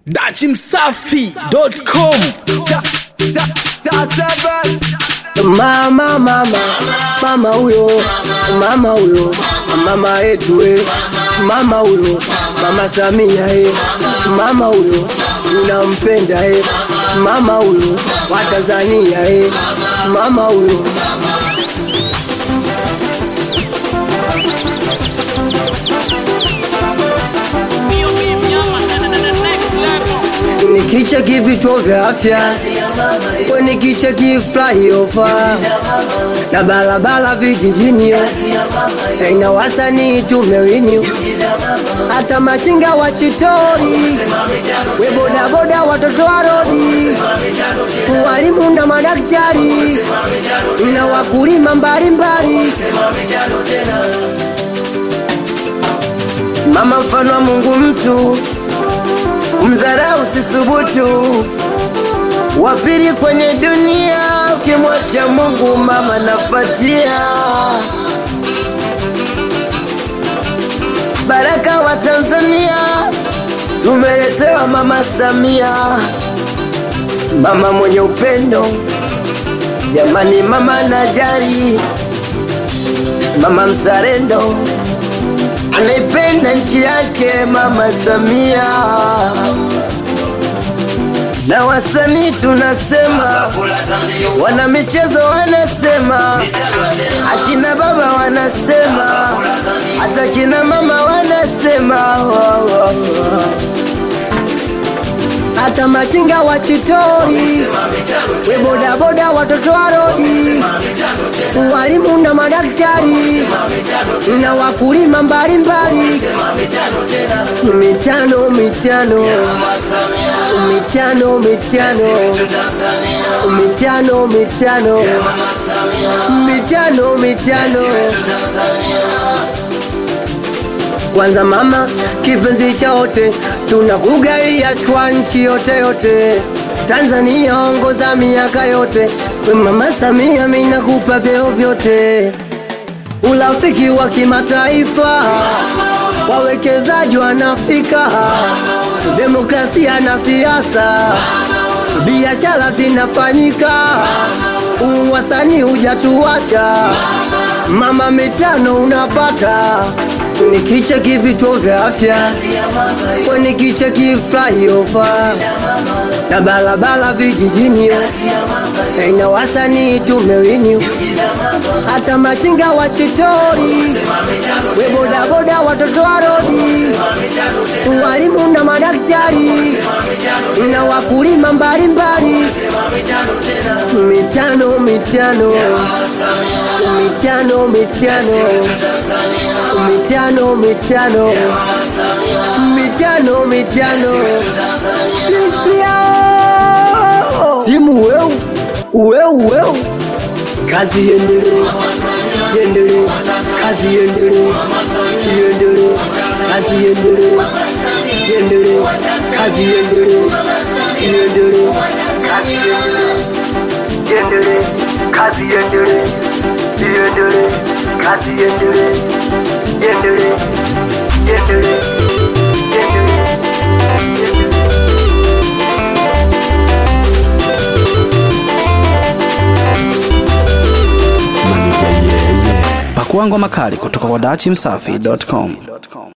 dachimsafi.com Mama, mama, mama huyo, mama huyo, mama yetu we, mama huyo, mama Samia he, mama huyo, tunampenda he, mama huyo, wa Tanzania he, mama huyo. Nikicheki vituo vya afya, we nikicheki flyover na barabara vijijini, na wasanii tumewini, hata machinga wa chitori, we bodaboda, watoto wa rodi, walimu na madaktari na wakulima mbalimbali. Mama mfano wa Mungu mtu mzarau sisubutu, wa pili kwenye dunia, ukimwacha Mungu mama nafatia. Baraka wa Tanzania tumeletewa mama Samia, mama mwenye upendo, jamani, mama najari, mama mzalendo anaipenda nchi yake mama Samia, na wasanii tunasema, wana michezo wanasema, akina baba wanasema, hata kina mama wanasema, hata machinga wa chitori, we bodaboda, watoto wa rodi, walimu na madaktari na wakulima mbalimbali, mitano mitano mitano mitano mitano mitano mitano mitano kwanza mama kipenzi cha wote, tunakugaia kwa nchi yote yote. Tanzania ongoza miaka yote, we mama Samia, mimi nakupa vyeo vyote. Urafiki wa kimataifa, wawekezaji wanafika, demokrasia na siasa, biashara zinafanyika, uwasanii hujatuacha, mama mitano unapata nikicheki vituo vya afya, kwa nikicheki flyover na barabara vijijini, na wasanii tumewini, hata machinga wa chitori, we bodaboda, watoto wa rodi, walimu na madaktari na wakulima mbalimbali, mitano mitano mitano mitano mitano mitano mitano mitano sisi hao timu weu weu weu kazi iendelee iendelee kazi iendelee iendelee kazi iendelee iendelee kazi iendelee iendelee kazi iendelee kazi iendelee iendelee kazi iendelee iendelee iendelee pakua ngoma kali kutoka kwa dachimsafi.com